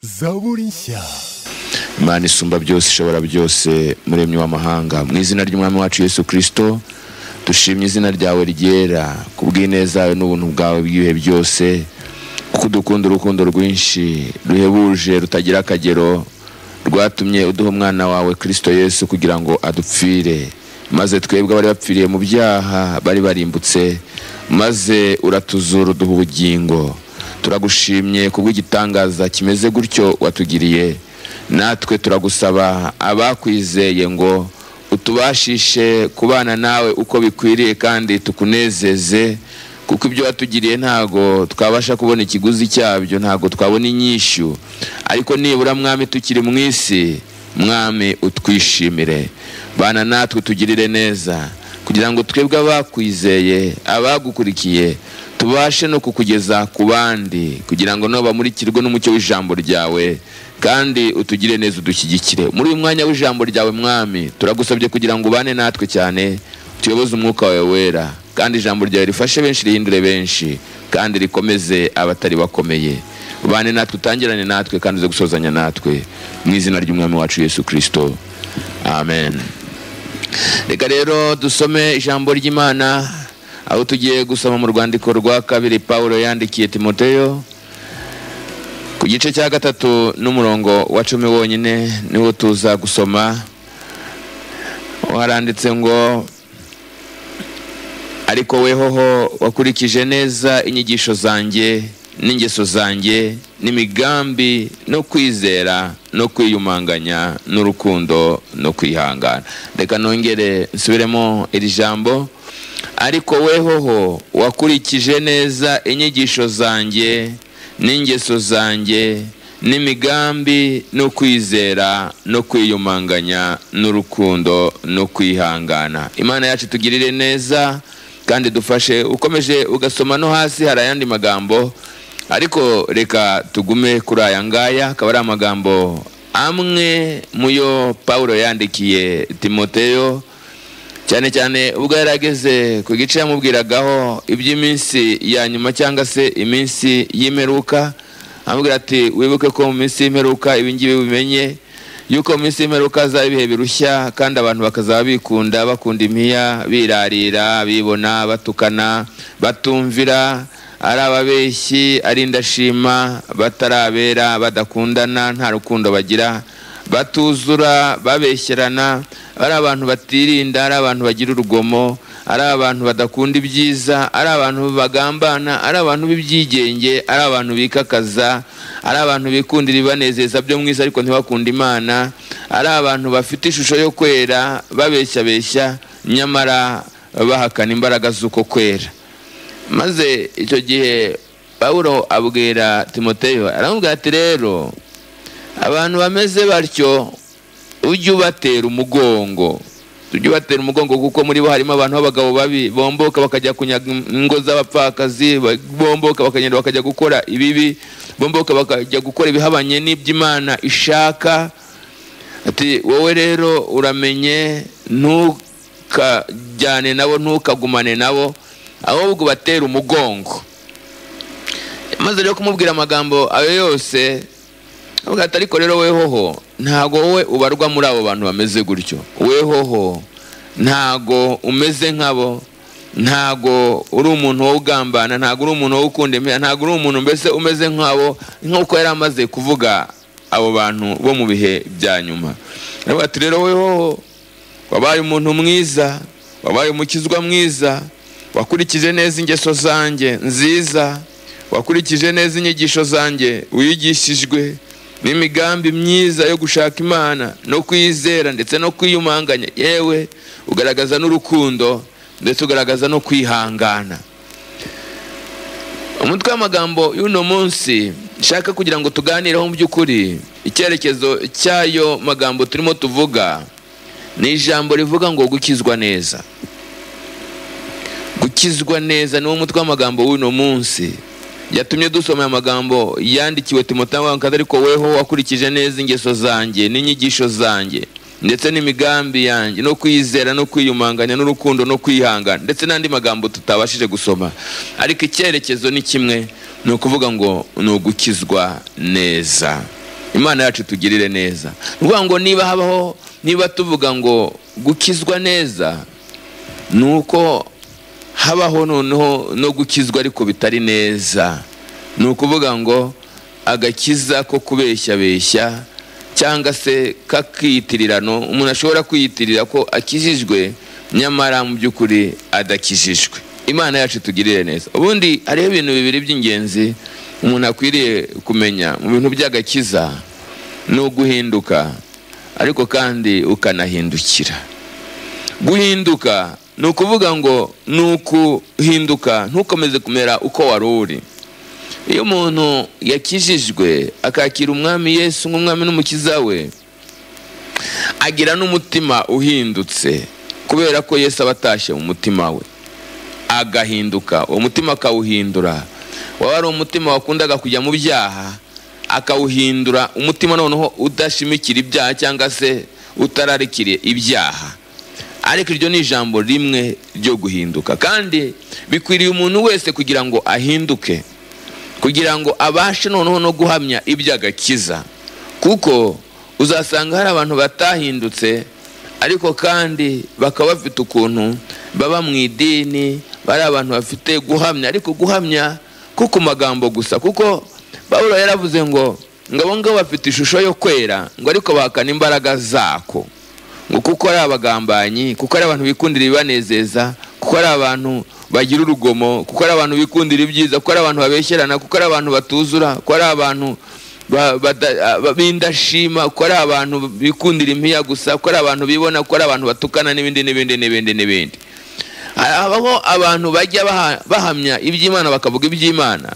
zaburisha imana isumba byose ishobora byose muremyi w'amahanga mu izina ry'umwami wacu yesu kirisito dushimye izina ryawe ryera ku bw'ineza yawe n'ubuntu bwawe bw'ibihe byose kuko udukunda urukundo rwinshi ruhebuje rutagira akagero rwatumye uduha umwana wawe kirisito yesu kugira ngo adupfire maze twebwe abari bapfiriye mu byaha bari barimbutse maze uratuzura uduha ubugingo turagushimye ku bw'igitangaza kimeze gutyo watugiriye natwe turagusaba abakwizeye ngo utubashishe kubana nawe uko bikwiriye kandi tukunezeze kuko ibyo watugiriye ntago twabasha kubona ikiguzi cyabyo ntago twabona inyishyu ariko nibura mwami tukiri mu isi mwami utwishimire bana natwe tugirire neza kugira ngo twebwe abakwizeye abagukurikiye tubashe no kukugeza ku bandi kugira ngo nabo bamurikirwe n'umucyo w'ijambo ryawe kandi utugire neza udushyigikire muri uyu mwanya w'ijambo ryawe mwami turagusabye kugira ngo ubane natwe cyane tuyoboze umwuka wawe wera kandi ijambo ryawe rifashe benshi rihindure benshi kandi rikomeze abatari bakomeye ubane natwe utangirane natwe kandi uze gusozanya natwe mu izina ry'umwami wacu yesu kirisito amen reka rero dusome ijambo ry'imana aho tugiye gusoma mu rwandiko rwa kabiri paul yandikiye timoteyo ku gice cya gatatu n'umurongo wa cumi wonyine niwo tuza gusoma haranditse ngo ariko wehoho wakurikije neza inyigisho zanjye n'ingeso zanjye n'imigambi no kwizera no kwiyumanganya n'urukundo no kwihangana reka nongere nsubiremo iri jambo ariko wehoho wakurikije neza inyigisho zanjye n'ingeso zanjye n'imigambi no kwizera no kwiyumanganya n'urukundo no kwihangana imana yacu tugirire neza kandi dufashe ukomeje ugasoma no hasi hari ayandi magambo ariko reka tugume kuri aya ngaya akaba ari amagambo amwe mu yo paul yandikiye timoteyo cyane cyane ubwo yari ageze ku gice yamubwiragaho iby'iminsi ya nyuma cyangwa se iminsi y'imperuka amubwira ati wibuke ko mu minsi y'imperuka ibi ngibi bimenye yuko mu minsi y'imperuka hazaba ibihe birushya kandi abantu bakazaba bikunda bakunda impiya birarira bibona batukana batumvira ari ababeshyi ari indashima batarabera badakundana nta rukundo bagira batuzura babeshyerana ari abantu batirinda ari abantu bagira urugomo ari abantu badakunda ibyiza ari abantu bagambana ari abantu b'ibyigenge ari abantu bikakaza ari abantu bikundira ibanezeza byo mwiza ariko ntibakunde imana ari abantu bafite ishusho yo kwera babeshyabeshya nyamara bahakana imbaraga z'uko kwera maze icyo gihe pawuro abwira timoteyo aramubwira ati rero abantu bameze batyo ujye ubatera umugongo ujye ubatera umugongo kuko muri bo harimo abantu b'abagabo babi bomboka bakajya kunyaga ingo z'abapfakazi bomboka bakagenda bakajya gukora ibibi bomboka bakajya gukora ibihabanye n'iby'imana ishaka ati wowe rero uramenye ntukajyane nabo ntukagumane nabo ahubwo ubatera umugongo maze rero kumubwira amagambo ayo yose ariko rero wehoho ntago wowe ubarwa muri abo bantu bameze gutyo wehoho ntago umeze nk'abo ntago uri umuntu wo ugambana ntago uri umuntu wo ukunda imyenda ntago uri umuntu mbese umeze nk'abo nk'uko yari amaze kuvuga abo bantu bo mu bihe bya nyuma ati rero wehoho wabaye umuntu mwiza wabaye umukizwa mwiza wakurikije neza ingeso zanjye nziza wakurikije neza inyigisho zanjye wigishijwe n'imigambi myiza yo gushaka imana no kwizera ndetse no kwiyumanganya yewe ugaragaza n'urukundo ndetse ugaragaza no kwihangana umutwe w'amagambo y'uno munsi nshaka kugira ngo tuganireho mu by'ukuri icyerekezo cy'ayo magambo turimo tuvuga ni ijambo rivuga ngo gukizwa neza gukizwa neza niwo mutwe w'amagambo w'uno munsi yatumye dusoma aya magambo yandikiwe timotayo ariko weho wakurikije neza ingeso zanjye n'inyigisho zanjye ndetse n'imigambi yanjye no kwizera no kwiyumanganya n'urukundo no kwihangana ndetse n'andi magambo tutabashije gusoma ariko icyerekezo ni kimwe ni ukuvuga ngo ni ugukizwa neza imana yacu tugirire neza ni ukuvuga ngo niba habaho niba tuvuga ngo gukizwa neza ni uko habaho noneho no gukizwa ariko bitari neza ni ukuvuga ngo agakiza ko kubeshyabeshya cyangwa se kakiyitirirano umuntu ashobora kwiyitirira ko akijijwe nyamara mu by'ukuri adakijijwe imana yacu tugirire neza ubundi hariho ibintu bibiri by'ingenzi umuntu akwiriye kumenya mu bintu by'agakiza ni uguhinduka ariko kandi ukanahindukira guhinduka ni ukuvuga ngo ni ukuhinduka ntukomeze kumera uko wari uri iyo umuntu yakijijwe akakira umwami yesu nk'umwami n'umukiza we agira n'umutima uhindutse kubera ko yesu aba atashye mu mutima we agahinduka uwo mutima akawuhindura waba ari umutima wakundaga kujya mu byaha akawuhindura umutima noneho udashimikira ibyaha cyangwa se utararikiriye ibyaha ariko iryo ni ijambo rimwe ryo guhinduka kandi bikwiriye umuntu wese kugira ngo ahinduke kugira ngo abashe noneho no guhamya iby'agakiza kuko uzasanga hari abantu batahindutse ariko kandi bakaba bafite ukuntu baba mu idini bari abantu bafite guhamya ariko guhamya ko ku magambo gusa kuko pawulo yaravuze ngo ngo abo ngabo bafite ishusho yo kwera ngo ariko bahakana imbaraga zako ngo kuko ari abagambanyi kuko ari abantu bikundira ibibanezeza kuko ari abantu bagira urugomo kuko ari abantu bikundira ibyiza kuko ari abantu babeshyerana kuko ari abantu batuzura kuko ari abantu b'indashima kuko ari abantu bikundira impiya gusa kuko ari abantu bibona kuko ari abantu batukana n'ibindi n'ibindi n'ibindi n'ibindi habaho abantu bajya bahamya iby'imana bakavuga iby'imana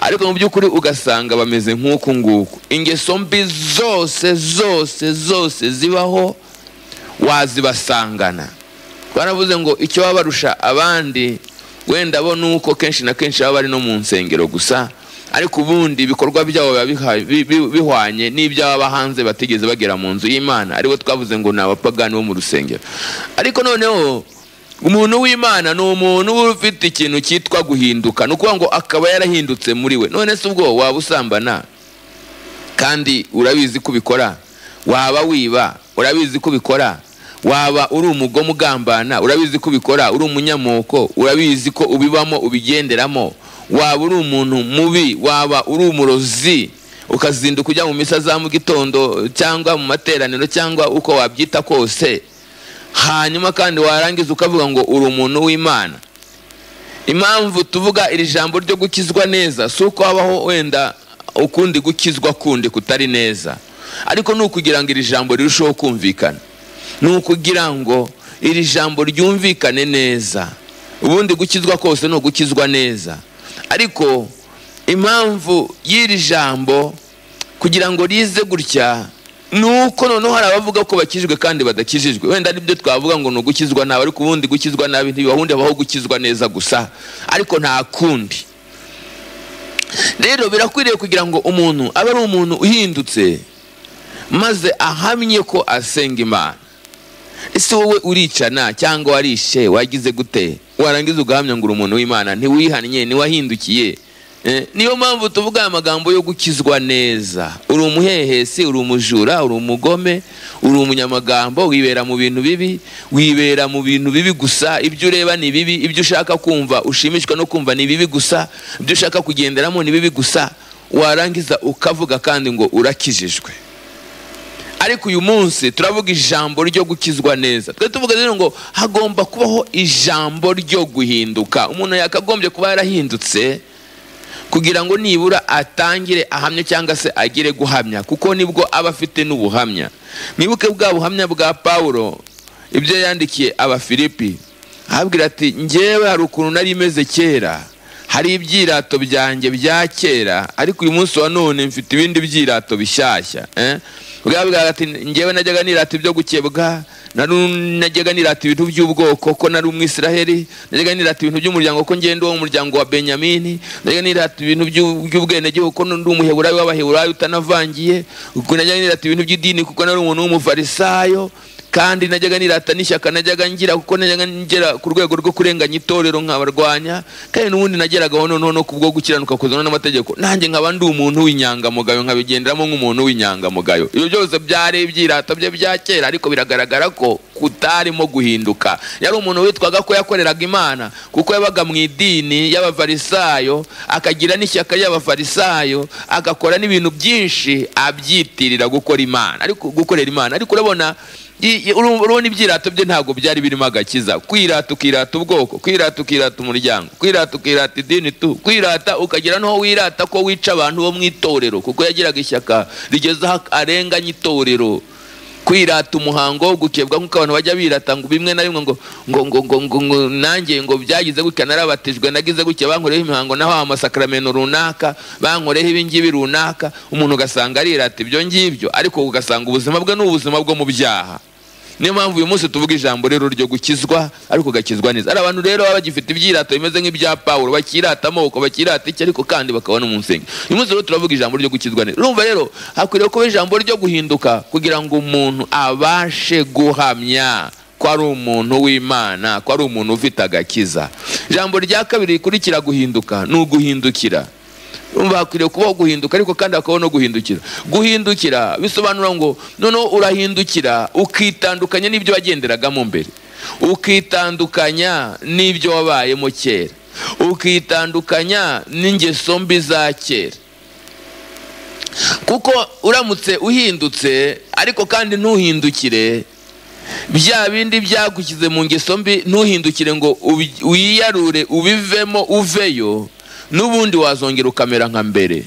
ariko mu by'ukuri ugasanga bameze nk'uku nguku ingeso mbi zose zose zose zibaho wazibasangana twaravuze ngo icyo baba barusha abandi wenda bo ni uko kenshi na kenshi baba bari no mu nsengero gusa ariko ubundi ibikorwa byabo biba bihwanye n'iby'ababa hanze batigeze bagera mu nzu y'imana aribo twavuze ngo ni abapagani bo mu rusengero ariko noneho umuntu w'imana ni umuntu uba ufite ikintu cyitwa guhinduka ni ukuvuga ngo akaba yarahindutse muri we none se ubwo waba usambana kandi urabizi ko ubikora waba wiba urabizi ko ubikora waba uri umugome ugambana urabizi ko ubikora uri umunyamoko urabizi ko ubibamo ubigenderamo waba uri umuntu mubi waba uri umurozi ukazinduka ujya mu misa za mu gitondo cyangwa mu materaniro cyangwa uko wabyita kose hanyuma kandi warangiza ukavuga ngo uri umuntu w'imana impamvu tuvuga iri jambo ryo gukizwa neza si uko habaho wenda ukundi gukizwa kundi kutari neza ariko ni ukugira ngo iri jambo rirusheho kumvikana ni ukugira ngo iri jambo ryumvikane neza ubundi gukizwa kose ni ugukizwa neza ariko impamvu y'iri jambo kugira ngo rize gutya ni uko noneho hari abavuga ko bakijijwe kandi badakijijwe wenda aribyo twavuga ngo ni ugukizwa nabi ariko ubundi gukizwa nabi ntibibahundi habaho gukizwa neza gusa ariko nta kundi rero birakwiriye kugira ngo umuntu abe ari umuntu uhindutse maze ahamye ko asenga imana ese wowe uricana cyangwa warishe wagize gute warangiza ugahamya ngo uri umuntu w'imana ntiwihannye ntiwahindukiye niyo mpamvu tuvuga amagambo yo gukizwa neza uri umuhehesi uri umujura uri umugome uri umunyamagambo wibera mu bintu bibi wibera mu bintu bibi gusa ibyo ureba ni bibi ibyo ushaka kumva ushimishwa no kumva ni bibi gusa ibyo ushaka kugenderamo ni bibi gusa warangiza ukavuga kandi ngo urakijijwe ariko uyu munsi turavuga ijambo ryo gukizwa neza twe tuvuga rero ngo hagomba kubaho ijambo ryo guhinduka umuntu yakagombye kuba yarahindutse kugira ngo nibura atangire ahamya cyangwa se agire guhamya kuko nibwo aba afite n'ubuhamya mwibuke bwa buhamya bwa pawulo ibyo yandikiye abafilipi ahabwira ati ngewe hari ukuntu nari imeze kera hari ibyirato byanjye bya kera ariko uyu munsi wa none mfite ibindi byirato bishyashya bwabwira ati ngewe najyaga nirata ibyo gukebwa najyaga nirata ibintu by'ubwoko ko nari umwisiraheli najyaga nirata ibintu by'umuryango ko ngenda uwo muryango wa benyamini najyaga nirata ibintu by'ubwenegihugu ko ndi umuheburayi w'abaheburayi utanavangiye najyaga nirata ibintu by'idini kuko nari umuntu w'umufarisayo kandi najyaga nirata n'ishyaka najyaga ngira kuko najyaga ngera ku rwego rwo kurenganya itorero nkabarwanya kandi n'ubundi nageragaho noneho no ku bwo gukiranuka kuzana n'amategeko nanjye nkaba ndi umuntu w'inyangamugayo nkabigenderamo nk'umuntu w'inyangamugayo ibyo byose byari ibyirata bye bya kera ariko biragaragara ko kutarimo guhinduka yari umuntu witwaga ko yakoreraga imana kuko yabaga mu idini y'abafarisayo akagira n'ishyaka ry'abafarisayo agakora n'ibintu byinshi abyitirira gukora imana ariko gukorera imana ariko urabona i- i- uru- urabona ibyirato bye ntabwo byari birimo agakiza kwirata ukirata ubwoko kwirata ukirata umuryango kwirata ukirata idini tu kwirata ukagira n'aho wirata ko wica abantu bo mu itorero kuko yagiraga ishyaka rigezaho arenganya itorero kwirata umuhango wo gukebwa nk'uko abantu bajya birata ngo bimwe na bimwe ngo ngo ngo ngo ngo ngo nanjye ngo byagize gutya narabatijwe nagize gutya bankoreho imihango naho amasakaramentu runaka bankoreho ibingibi runaka umuntu ugasanga arirata ibyo ngibyo ariko ugasanga ubuzima bwe ni ubuzima bwo mu byaha niyo mpamvu uyu munsi tuvuga ijambo rero ryo gukizwa ariko gakizwa neza hari abantu rero baba bagifite ibyirato bimeze nk'ibya pawulo bakirata amoko bakirata iki ariko kandi bakabona umusenyi uyu munsi rero turavuga ijambo ryo gukizwa neza urumva rero hakwiriye kuba ijambo ryo guhinduka kugira ngo umuntu abashe guhamya ko ari umuntu w'imana ko ari umuntu ufite agakiza ijambo rya kabiri rikurikira guhinduka ni uguhindukira urumva hakwiriye kubaho guhinduka ariko kandi hakabaho no guhindukira guhindukira bisobanura ngo noneho urahindukira ukitandukanya n'ibyo wagenderagamo mbere ukitandukanya n'ibyo wabayemo kera ukitandukanya n'ingeso mbi za kera kuko uramutse uhindutse ariko kandi ntuhindukire bya bindi byagushyize mu ngeso mbi ntuhindukire ngo ubi- wiyarure ubivemo uveyo n'ubundi wazongera ukamera nka mbere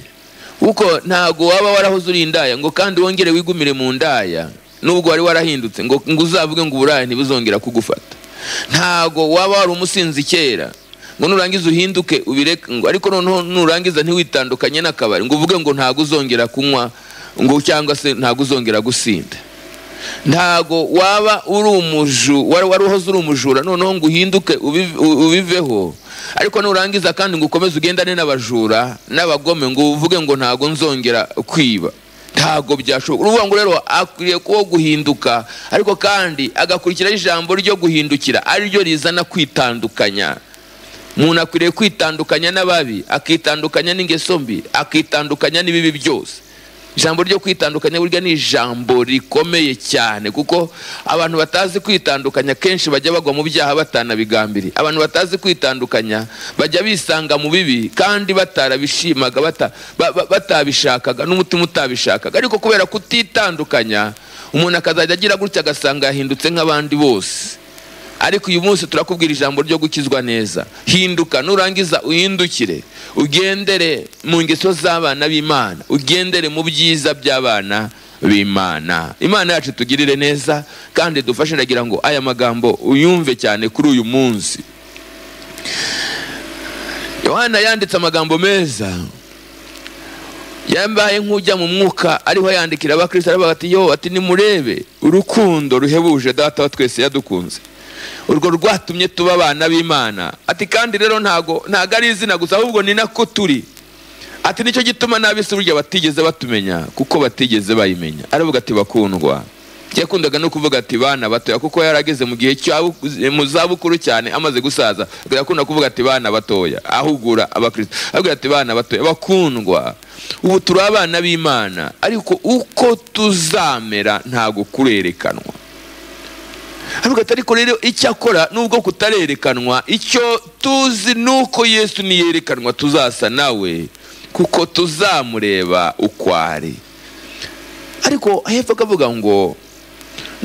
kuko ntago waba warahoze uri indaya ngo kandi wongere wigumire mu ndaya nubwo wari warahindutse ngo ngo uzavuge ngo uburaya ntibuzongera kugufata ntago waba wari umusinzi kera ngo nurangiza uhinduke ubireke ngo ariko noneho nurangiza ntiwitandukanye n'akabari ngo uvuge ngo ntago uzongera kunywa ngo cyangwa se ntago uzongera gusinda ntago waba uri umuju wari wari uhoze uri umujura noneho ngo uhinduke ubive- u- ubiveho ariko nurangiza kandi ngo ukomeze ugendane n'abajura n'abagome ngo uvuge ngo ntago nzongera kwiba ntago byashoboka uruvuga ngo rero akwiriye kuba guhinduka ariko kandi agakurikiraho ijambo ryo guhindukira ariryo rizana kwitandukanya umuntu akwiriye kwitandukanya n'ababi akitandukanya n'ingeso mbi akitandukanya n'ibibi byose ijambo ryo kwitandukanya burya ni ijambo rikomeye cyane kuko abantu batazi kwitandukanya kenshi bajya bagwa mu byaha batanabigambiriye abantu batazi kwitandukanya bajya bisanga mu bibi kandi batarabishimaga bata- ba- ba- batabishakaga n'umutima utabishakaga ariko kubera kutitandukanya umuntu akazajya agira gutya agasanga yahindutse nk'abandi bose ariko uyu munsi turakubwira ijambo ryo gukizwa neza hinduka nurangiza uhindukire ugendere mu ngeso z'abana b'imana ugendere mu byiza by'abana b'imana imana yacu tugirire neza kandi dufashe ndagira ngo aya magambo uyumve cyane kuri uyu munsi yohana yanditse amagambo meza yambaye nk'ujya mu mwuka ariho yandikira abakristo aravuga ati yo ati nimurebe urukundo ruhebuje data wa twese yadukunze urwo rwatumye tuba abana b'imana ati kandi rero ntago ntago ari izina gusa ahubwo ni nako turi ati nicyo gituma n'ab'isi burya batigeze batumenya kuko batigeze bayimenya aravuga ati bakundwa yakundaga no kuvuga ati bana batoya kuko yarageze mu gihe cyabo mu zabukuru cyane amaze gusaza yakunda kuvuga ati bana batoya ahugura abakristo avuga ati bana batoya bakundwa ubu turi abana b'imana ariko uko tuzamera ntago kurerekanwa aravuga ati ariko rero icyo akora nubwo kutarerekanwa icyo tuzi ni uko yesu niyerekanwa tuzasa nawe kuko tuzamureba uko ari ariko hepfo akavuga ngo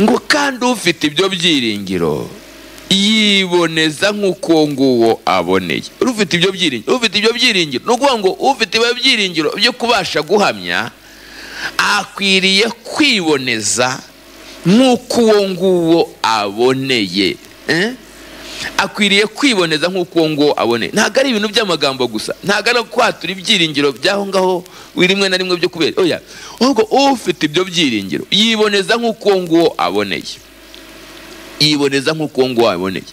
ngo kandi ufite ibyo byiringiro yiboneza nk'uko uwo nguwo aboneye ufite ibyo byiringiro ufite ibyo byiringiro ni ukuvuga ngo ufite ibyo byiringiro byo kubasha guhamya akwiriye kwiboneza nk'uko uwo nguwo aboneye Eh? akwiriye kwiboneza nk'uko uwo nguwo aboneye ntabwo ari ibintu by'amagambo gusa ntabwo ari ukwatura ibyiringiro by'aho ngaho rimwe na rimwe byo kubera oya ahubwo ufite ibyo byiringiro yiboneza nk'uko uwo nguwo aboneye yiboneza nk'uko uwo nguwo aboneye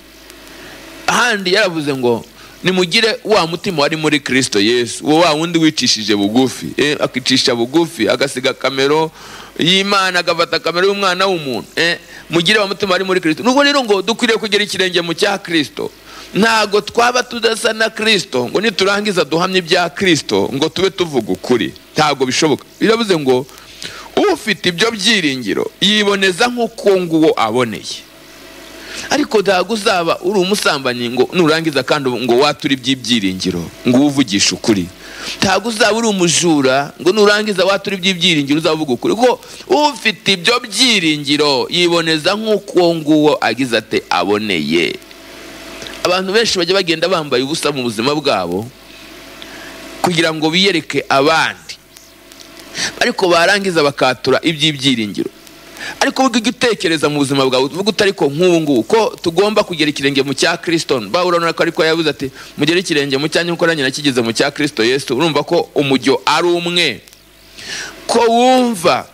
ahandi yaravuze ngo nimugire wa mutima wari muri kirisito yesu uwo wa wundi wicishije bugufi eh, akicisha bugufi agasiga kamero y'imana agafata kamero y'umwana w'umuntu eh, mugire wa mutima wari muri kirisito nubwo rero ngo dukwiriye kugera ikirenge mu cya kirisito ntabwo twaba tudasa na kirisito ngo niturangiza duhamye ibya kirisito ngo tube tuvuga ukuri ntabwo bishoboka biravuze ngo ufite ibyo byiringiro yiboneza nk'uko nguwo aboneye ariko ntabwo uzaba uri umusambanyi ngo nurangiza kandi ngo wature iby'ibyiringiro ngo uwuvugishe ukuri ntabwo uzaba uri umujura ngo nurangiza watura iby'ibyiringiro uzavuga ukuri kuko ufite ibyo byiringiro yiboneza nk'uko nguwo agize ate aboneye abantu benshi bajya bagenda bambaye ubusa mu buzima bwabo kugira ngo biyereke abandi ariko barangiza bakatura iby'ibyiringiro ariko ubwo ujya utekereza mu buzima bwawe uvuga uti ariko nk'ubu ngubu ko tugomba kugera ikirenge mu cya kirisito bawe urabona ko ariko yabuze ati mugere ikirenge mu cyanyu kuko nanjye nakigeze mu cya kirisito yesu urumva ko umujyo ari umwe ko wumva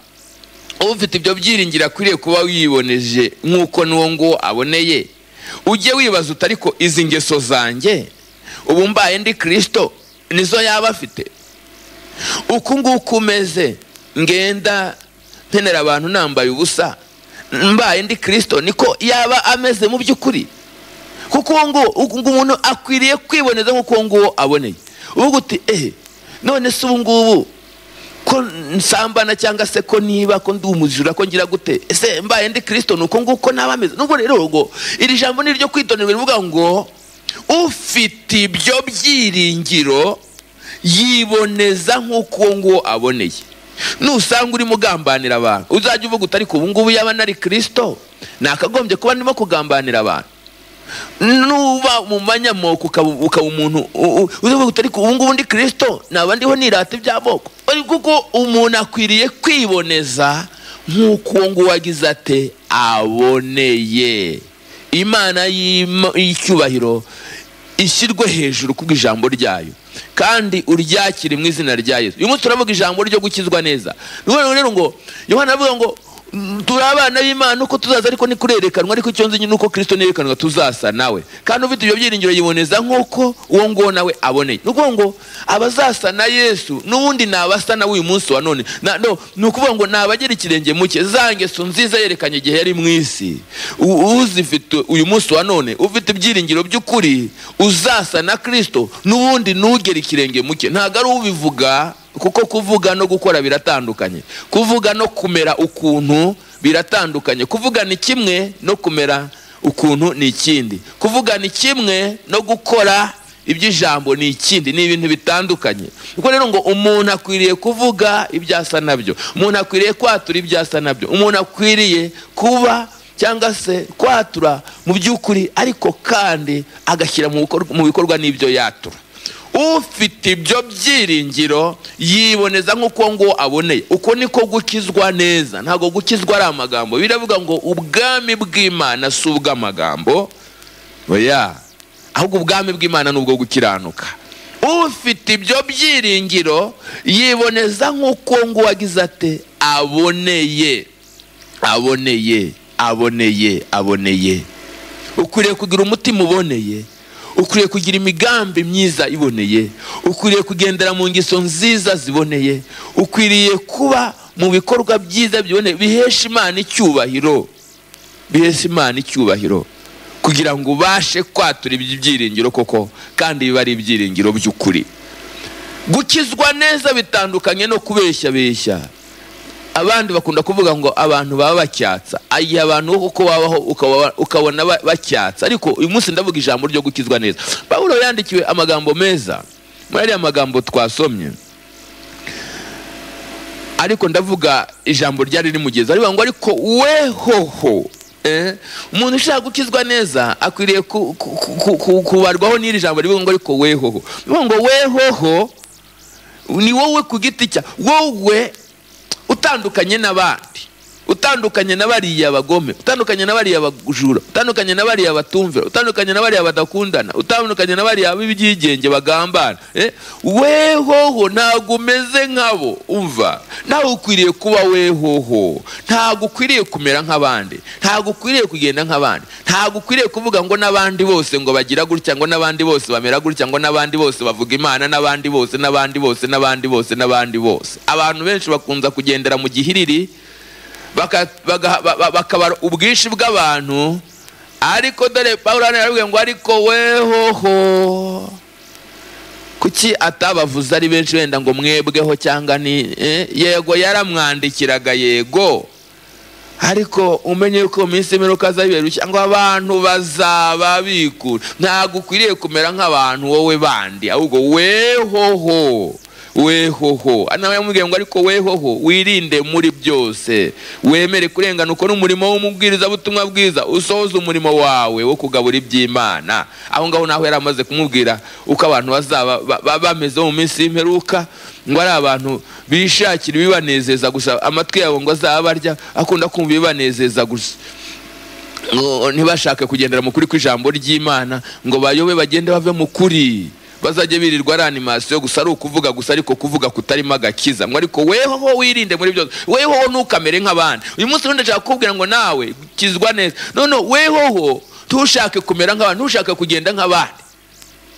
ufite ibyo byiringiro akwiriye kuba wiboneje nk'uko n'uwo nguwo aboneye ujye wibaza uti ariko izi ngeso zanjye ubu mbaye ndi kirisito nizo yaba afite uku nguku umeze ngenda nkenera abantu nambaye ubusa mbaye ndi kirisito niko yaba ameze mu by'ukuri kuko uwo nguwo umuntu akwiriye kwiboneza nk'uko uwo nguwo aboneye uvuga uti ehe none se ubu ngubu ko nsambana cyangwa se ko niba ko ndi umujura ko ngira gute ese mbaye ndi kirisito ni uko nguko naba ameze nubwo rero ngo iri jambo ni iryo kwitonderwa rivuga ngo ufite ibyo byiringiro yiboneza nk'uko uwo nguwo aboneye nusanga urimo ugambanira abantu uzajya uvuga uti ariko ubu ngubu yaba nari kirisito nakagombye kuba ndimo kugambanira abantu nuba mu manyamoko ukaba umuntu uvuga uti ariko ubu ngubu ndi kirisito naba ndiho nirata iby'amoko kuko umuntu akwiriye kwiboneza nk'uko uwo nguwo agize ate aboneye imana y'icyubahiro ishyirwe hejuru ku ijambo ryayo kandi uryakire mu izina rya Yesu uyu munsi turavuga ijambo ryo gukizwa neza rero ngo yohana avuga ngo turi abana b'imana uko tuzaza ariko nikurerekanwa ariko icyo nzi ni uko kirisito nerekanwa tuzasa nawe kandi ufite ibyo byiringiro yiboneza nk'uko uwo nguwo nawe aboneye ni ukuvuga ngo abazasa na yesu n'ubundi ni abasa nawe uyu munsi wa none ni ukuvuga ngo ni abagera ikirenge muke za ngeso nziza yerekanye igihe yari mu isi uzifite uyu munsi wa none ufite ibyiringiro by'ukuri uzasa na kirisito n'ubundi ntugere ikirenge muke ntabwo ari ubivuga kuko kuvuga no gukora biratandukanye kuvuga no kumera ukuntu biratandukanye kuvuga ni kimwe no kumera ukuntu ni ikindi kuvuga ni kimwe no gukora iby'ijambo ni ikindi ni ibintu bitandukanye ubwo rero ngo umuntu akwiriye kuvuga ibyasa nabyo umuntu akwiriye kwatura ibyasa nabyo umuntu akwiriye kuba cyangwa se kwatura mu by'ukuri ariko kandi agashyira mu bikorwa n'ibyo yatura ufite ibyo byiringiro yiboneza nk'uko ngo aboneye uko niko gukizwa neza ntabwo gukizwa ari amagambo biravuga ngo ubwami bw'imana si ubw'amagambo oya ahubwo ubwami bw'imana ni ubwo gukiranuka ufite ibyo byiringiro yiboneza nk'uko ngo wagize ate aboneye aboneye aboneye aboneye ukwiriye kugira umutima uboneye ukwiriye kugira imigambi myiza iboneye ukwiriye kugendera mu ngeso nziza ziboneye ukwiriye kuba mu bikorwa byiza biboneye bihesha imana icyubahiro bihesha imana icyubahiro kugira ngo ubashe kwatura ibyiringiro koko kandi biba ari ibyiringiro by'ukuri gukizwa neza bitandukanye no kubeshya beshya abandi bakunda kuvuga ngo abantu baba bacyatsa igihe abantu uko babaho ukabona bacyatsa ariko uyu munsi ndavuga ijambo ryo gukizwa neza pawulo yandikiwe amagambo meza muri ariya magambo twasomye ariko ndavuga ijambo ryari rimugeza rivuga ngo ariko we hoho umuntu ushaka gukizwa neza akwiriye kubarwaho n'iri jambo rivuga ngo ariko we hoho rivuga ngo we hoho ni wowe ku giti cya wowe utandukanye n'abandi utandukanye na bariya bagome utandukanye na bariya bajura utandukanye na bariya batumvira utandukanye na bariya badakundana utandukanye na bariya b'ibyigenge bagambana eh? wehoho ntabwo umeze nkabo umva ntawe ukwiriye kuba wehoho ntabwo ukwiriye kumera nk'abandi ntabwo ukwiriye kugenda nk'abandi ntabwo ukwiriye kuvuga ngo n'abandi bose ngo bagira gutya ngo n'abandi bose bamera gutya ngo n'abandi bose bavuga imana n'abandi bose n'abandi bose n'abandi bose n'abandi bose abantu benshi bakunze kugendera mu gihiriri baka- baga- ba- ba- bakabara ubwinshi bw'abantu ariko dore pawulo hano yaravuga ngo ariko wehoho kuki atabavuze ari benshi wenda ngo mwebweho cyangwa ni eh, yego yaramwandikiraga yego ariko umenye yuko mu minsi y'imperuka azabiberuka ngo abantu bazaba bikura ntabwo ukwiriye kumera nk'abantu wowe bandi ahubwo wehoho wehoho nawe yamubwiye ngo ariko wehoho wirinde muri byose wemere kurengana ukore umurimo w'umubwirizabutumwa bwiza usohoze umurimo wawe wo kugabura iby'imana aho ngaho naho yari amaze kumubwira uko abantu bazaba ba- ba- bameze mu minsi y'imperuka ngo ari abantu bishakira ibibanezeza gusa amatwi yabo ngo azaba barya akunda kumva ibibanezeza gusa ngo ntibashake kugendera mu kuri kw'ijambo ry'imana ngo bayobe bagende bave mu kuri bazajye birirwa ari animasiyo gusa ari ukuvuga gusa ariko kuvuga kutarimo agakiza ngo ariko wehoho wirinde muri byose wehoho ntukamere nk'abandi uyu munsi undi ashaka kukubwira ngo nawe ukizwa neza none wehoho ntushake kumera nk'abandi ntushake kugenda nk'abandi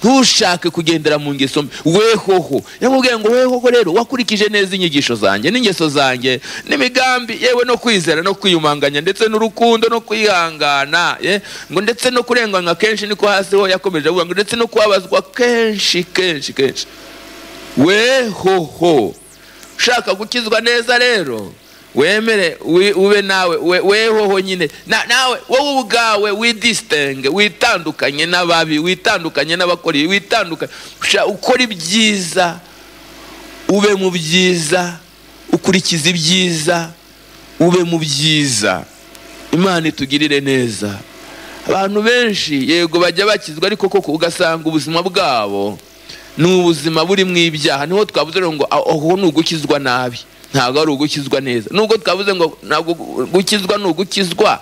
ntushake kugendera mu ngeso mbi wehoho yamubwiye ngo wehoho rero wakurikije neza inyigisho zanjye n'ingeso zanjye n'imigambi yewe no kwizera no kwiyumanganya ndetse n'urukundo no kwihangana ye ngo ndetse no kurenganwa kenshi niko hasi ho yakomeje avuga ngo ndetse no kubabazwa kenshi kenshi kenshi wehoho ushaka gukizwa neza rero wemere wi- ube nawe we- wehoho nyine Na- nawe wowe ubwawe widisitenge witandukanye n'ababi witandukanye n'abakora ibi witandukanye Usha- ukora ibyiza ube mu byiza ukurikiza ibyiza ube mu byiza imana itugirire neza abantu benshi yego bajya bakizwa ariko koko ugasanga ubuzima bwabo ni ubuzima burimo ibyaha niho twavuze rero ngo "Ah, aho ni ugukizwa nabi ntabwo ari ugukizwa neza nubwo twavuze ngo ntabwo gukizwa ni ugukizwa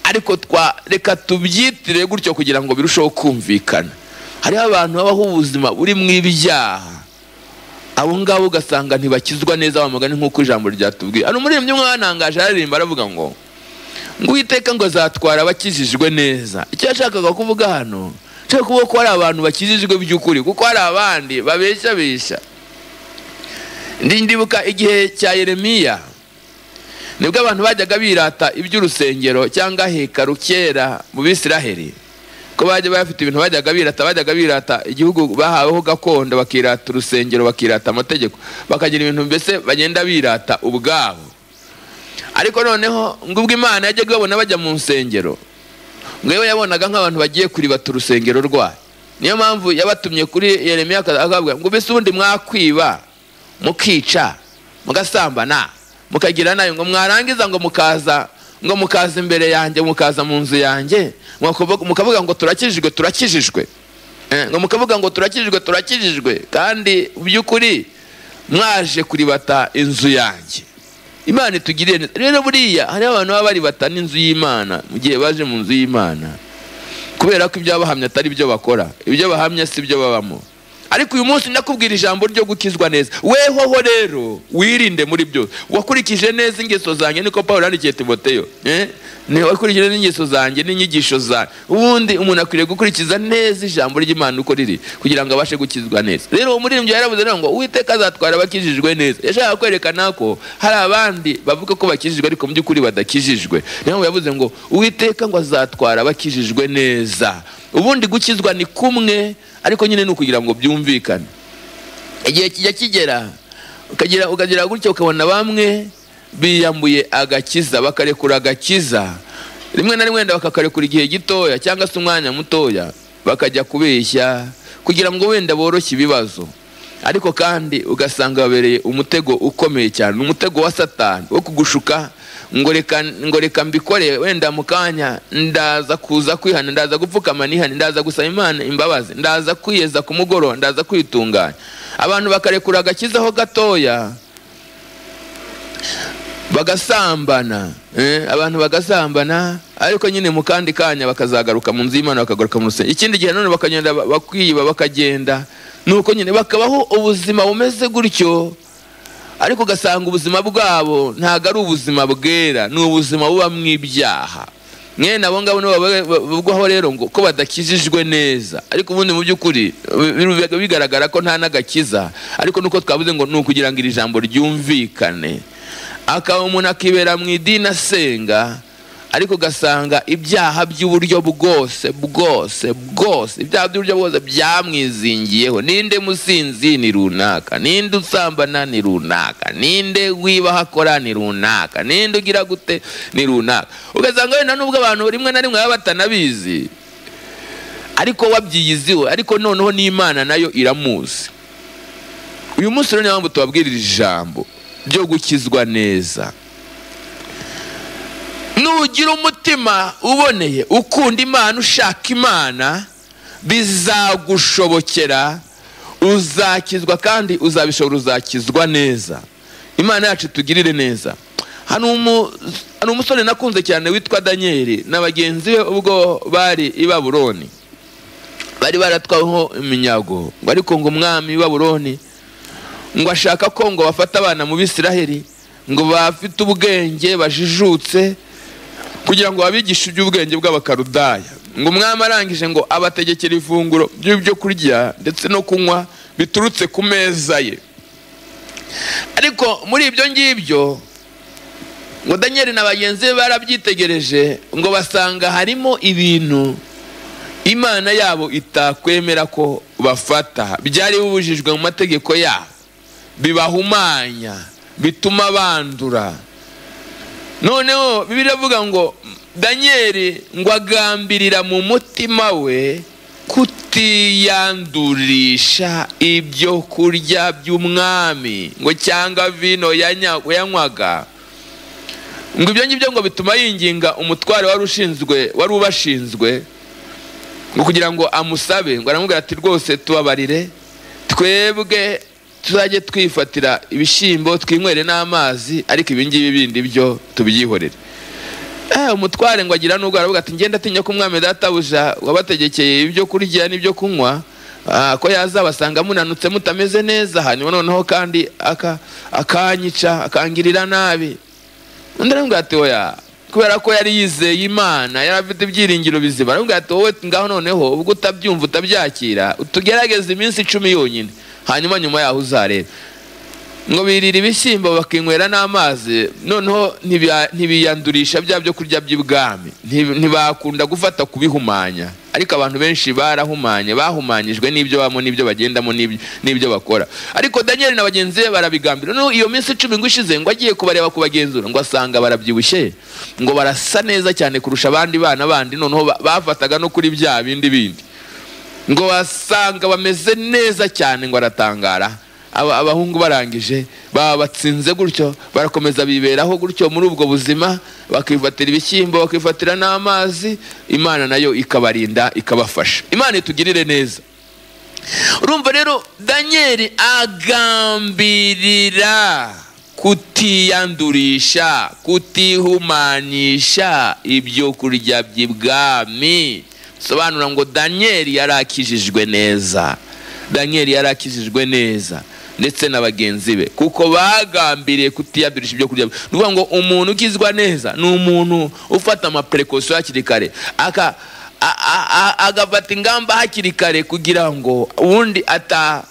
ariko twa reka tubyitire gutyo kugira ngo birusheho kumvikana hariho abantu babaho ubuzima burimo ibyaha abo ngabo ugasanga ntibakizwa neza wa mugani nk'uko ijambo ryatubwiye hano umuririmbyi umwe wanangaje aririmba aravuga ngo ngo uwiteka ngo azatwara abakijijwe neza icyo yashakaga kuvuga hano nshaka kuvuga ko hari abantu bakijijwe by'ukuri kuko hari abandi babeshya besha Ndi- ndibuka igihe cya yeremiya nibwo abantu bajyaga birata iby'urusengero cyangwa hekaru kera mu bisiraheri ko bajya bafite ibintu bajyaga birata bajyaga birata igihugu bahaweho gakondo bakirata urusengero bakirata amategeko bakagira ibintu mbese bagenda birata ubwabo ariko noneho ngo ubwo imana yajyaga ibabona bajya mu nsengero ngo yewe yabonaga nk'abantu bagiye kuribata urusengero rwayo niyo mpamvu yabatumye kuri yeremiya akaza akababwira ngo mbese ubundi mwakwiba mukica mugasambana mukagira nayo ngo mwarangiza ngo mukaza ngo mukaza imbere yanjye mukaza mu nzu yanjye mwakuvuga- mukavuga ngo turakijijwe turakijijwe Eh, ngo mukavuga ngo turakijijwe turakijijwe kandi mu by'ukuri mwaje kuribata inzu yanjye imana itugirire neza rero buriya hariho abantu baba baribata n'inzu y'imana mu gihe baje mu nzu y'imana kubera ko ibyo bahamya atari byo bakora ibyo bahamya si byo babamo ariko uyu munsi ndakubwira ijambo ryo gukizwa neza wehoho rero wirinde muri byose wakurikije neza ingeso zanjye niko paul yandikiye timoteyo eh? Ni wakurikije n'ingeso zanjye n'inyigisho zanjye ubundi umuntu akwiriye gukurikiza neza ijambo ry'imana uko riri kugira ngo abashe gukizwa neza rero uwo muririmbyi yaravuze rero ngo uwiteka azatwara abakijijwe neza yashakaga kwerekana ko hari abandi bavuga ko bakijijwe ariko mu by'ukuri badakijijwe niyo mpamvu yavuze ngo uwiteka ngo azatwara abakijijwe neza ubundi gukizwa ni kumwe ariko nyine ni ukugira ngo byumvikane igihe kijya kigera ukagira ukagira gutya ukabona bamwe biyambuye agakiza bakarekura agakiza rimwe na rimwe wenda bakakarekura igihe gitoya cyangwa se umwanya mutoya bakajya kubeshya kugira ngo wenda boroshye ibibazo ariko kandi ugasanga babereye umutego ukomeye cyane umutego wa satani wo kugushuka ngo reka ngo reka mbikore wenda mu kanya ndaza kuza kwihana ndaza gupfukama nihane ndaza gusaba imana imbabazi ndaza kwiyeza ku mugoroba ndaza kwitunganya abantu bakarekura agakizaho gatoya bagasambana eh, abantu bagasambana ariko nyine mu kandi kanya bakazagaruka mu nzu y'imana bakagaruka mu rusengero ikindi gihe nanone bakagenda ba- bakiba bakagenda ni uko nyine bakabaho ubuzima bumeze gutyo ariko ugasanga ubuzima bwabo ntabwo ari ubuzima bwera ni ubuzima bubamo ibyaha mwene abo ngabo nibo baba- bavugwaho rero ngo ko badakijijwe neza ariko ubundi mu by'ukuri biba bigaragara ko nta n'agakiza ariko nuko twavuze ngo ni ukugira ngo iri jambo ryumvikane akaba umuntu akibera mu idini asenga ariko ugasanga ibyaha by'uburyo bwose bwose bwose ibyaha by'uburyo bwose byamwizingiyeho ninde musinzi ni runaka ninde usambana ni runaka ninde wibaha akora ni runaka ninde ugira gute ni runaka ugasanga wenda n'ubwo abantu rimwe na rimwe baba batanabizi ariko wabyiyiziwe ariko noneho n'imana nayo iramuzi uyu munsi rero niyo mpamvu tubabwirira ijambo ryo gukizwa neza nugira umutima uboneye ukunda imana ushaka imana bizagushobokera uzakizwa kandi uzabishobora uzakizwa neza imana yacu tugirire neza hari umu- hari umusore nakunze cyane witwa daniyeli na bagenzi be ubwo bari i baburoni bari baratwaweho iminyago ngo ariko ngo umwami w'i baburoni ngo ashaka ko ngo bafate abana mu bisiraheli ngo bafite ubwenge bajijutse kugira ngo babigishe iby'ubwenge bw'abakarudaya ngo umwami arangije ngo abategekera ifunguro ry'ibyo kurya ndetse no kunywa biturutse ku meza ye ariko muri ibyo ngibyo ngo daniel na bagenzi be barabyitegereje ngo basanga harimo ibintu imana yabo itakwemera ko bafata byari bibujijwe mu mategeko yabo bibahumanya bituma bandura noneho bibiri avuga ngo daniyeli ngo agambirira mu mutima we kutiyandurisha ibyo kurya by'umwami ngo cyangwa vino yanya- yanywaga ngo ibyo ngibyo ngo bituma yinginga umutware wari ushinzwe wari ubashinzwe ngo kugira ngo amusabe ngo aramubwira ati rwose tubabarire twebwe tuzajye twifatira ibishyimbo twinywere n'amazi ariko ibi ngibi bindi byo tubyihorere Eh, umutware ngo agira n'ubwo aravuga ati ngenda atinya ko umwami databuja wabategekeye ibyo kurya n'ibyo kunywa ah, ko yazabasanga munanutse mutameze neza hanyuma noneho kandi aka- akanyica akangirira nabi undi aramubwira ati oya kubera ko yari yizeye imana yari afite ibyiringiro bizima aramubwira ati wowe ngaho noneho ubwo utabyumva utabyakira utugerageze iminsi icumi yonyine hanyuma nyuma yaho uzarebe ngo birira ibishyimbo bakinywera n'amazi noneho ntibiya- ntibiyandurisha bya byo kurya by'ibwami Nti- ntibakunda gufata kubihumanya ariko abantu benshi barahumanye bahumanyijwe n'ibyo bamo n'ibyo bagendamo n'ibyo- n'ibyo bakora ariko daniyeli na bagenzi be barabigambira noneho iyo minsi icumi ngo ishize ngo agiye kubareba kubagenzura ngo asanga barabyibushye ngo barasa neza cyane kurusha abandi bana bandi noneho ba- bafataga no kuri bya bindi bindi ngo wasanga bameze neza cyane ngo aratangara Aba- abahungu barangije baba batsinze gutyo barakomeza biberaho gutyo muri ubwo buzima bakifatira ibishyimbo bakifatira n'amazi imana nayo ikabarinda ikabafasha imana itugirire neza urumva rero daniyeli agambirira kutiyandurisha kutihumanyisha ibyo kurya by'ibwami bisobanura ngo daniyeli yarakijijwe neza daniyeli yarakijijwe neza ndetse na bagenzi be kuko bagambiriye kutiyandurisha ibyo kurya ni ukuvuga ngo umuntu ukizwa neza ni umuntu ufata amapurekosiyo hakiri kare aka a- a- a- agafata ingamba hakiri kare kugira ngo ubundi ata-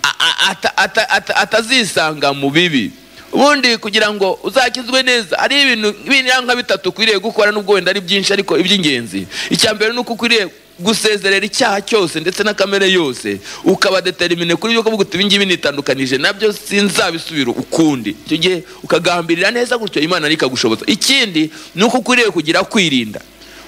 a- a- ata- ata- ata- atazisanga mu bibi ubundi kugira ngo uzakizwe neza hari ibintu biriya nka bitatu ukwiriye gukora n'ubwo wenda ari byinshi ariko iby'ingenzi icya mbere ni uko ukwiriye gusezerera icyaha cyose ndetse na kamere yose ukabadeterimine kuri yuko uvuga uti ibingibi nitandukanije nabyo sinzabisubira ukundi icyo gihe ukagambirira neza gutyo imana ntikagushoboza ikindi ni uko ukwiriye kugira kwirinda